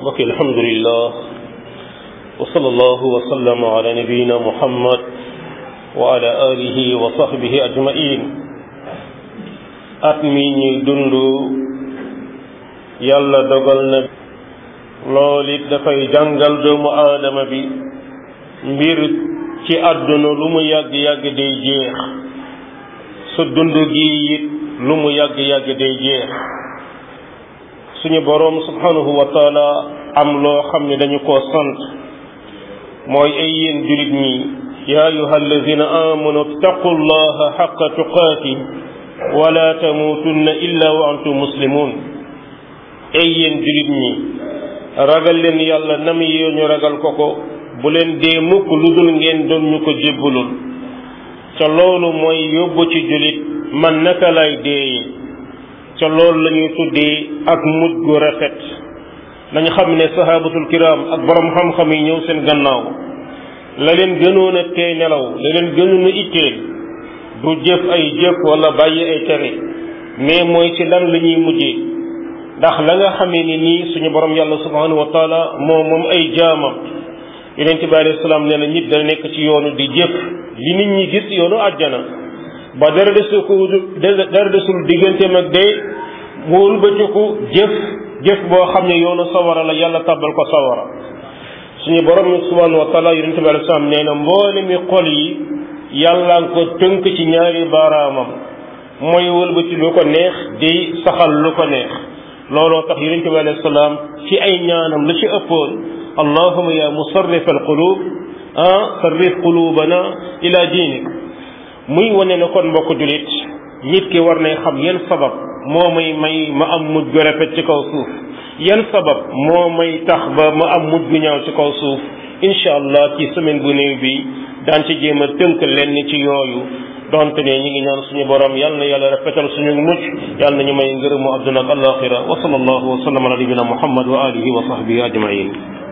mbokk alhamdulillah wa sallallahu wa sallam ala nabiyina muhammad wa ala alihi wa sahbihi ajmain at mi ñuy dund yàlla dogal na loolu it dafay jàngal doomu aadama bi mbir ci àdduna lu mu yàgg-yàgg day jeex sa dund gi it lu mu yàgg-yàgg day jeex suñu boroom subhanahu wa taala am loo xam ne dañu koo sant mooy ay yéen julit ñi ya ayuha alladina amanu ittaqu llaha xaqa tuqaati wala tamuutunna illa wa antum muslimun ay yéen julit ñi ragal leen yàlla nam yee ñu ragal ko ko bu leen dee mukk lu dul ngeen doon ñu ko jébbalul ca loolu mooy yóbbu ci julit man naka lay deeye ca loolu la ñuy tuddee ak mujj gu rafet nañu xam ne sahabatul kiram ak borom xam-xam yi ñëw seen gannaaw la leen gënoon a tee nelaw la leen gënoon a itteel du jëf ay jëf wala bàyyi ay tere mais mooy ci lan la ñuy mujjee ndax la nga xamee ni nii suñu borom yàlla subhanahu wa taala moo moom ay jaamam yonent bi alayhi salaam nee na nit dana nekk ci yoonu di jëf li nit ñi gis yoonu àjjana ba dara desul ko dara desul digganteem ak day mu wëlbatiku jëf jëf boo xam ne yoonu sawara la yàlla tàbbal ko sawara suñu borom subhanahu wa taala yonent bi alayhi salaam nee na mboole mi xol yi yàlla nga ko tënk ci ñaari baaraamam mooy wëlbati lu ko neex di saxal lu ko neex looloo tax yonent bi alayhi salaam ci ay ñaanam la ci ëppoon allahuma ya musarrif al qulub ah sarrif qulubana ila diinik muy wane ne kon mbokk julit nit ki war nay xam yan sabab moo may may ma am mujj gu rafet ci kaw suuf yan sabab moo may tax ba ma am mujj gu ñaaw ci kaw suuf incha allah ci semaine bu néew bi daan ci jéem a tënk lenn ci yooyu donte ne ñi ngi ñaan suñu borom yal na yàlla rafetal suñu mucc yal na ñu may ngërëmu àdduna ak alaxira wa sallallahu wa sallam ala nabina muhammad wa alihi wa sahbihi ajmain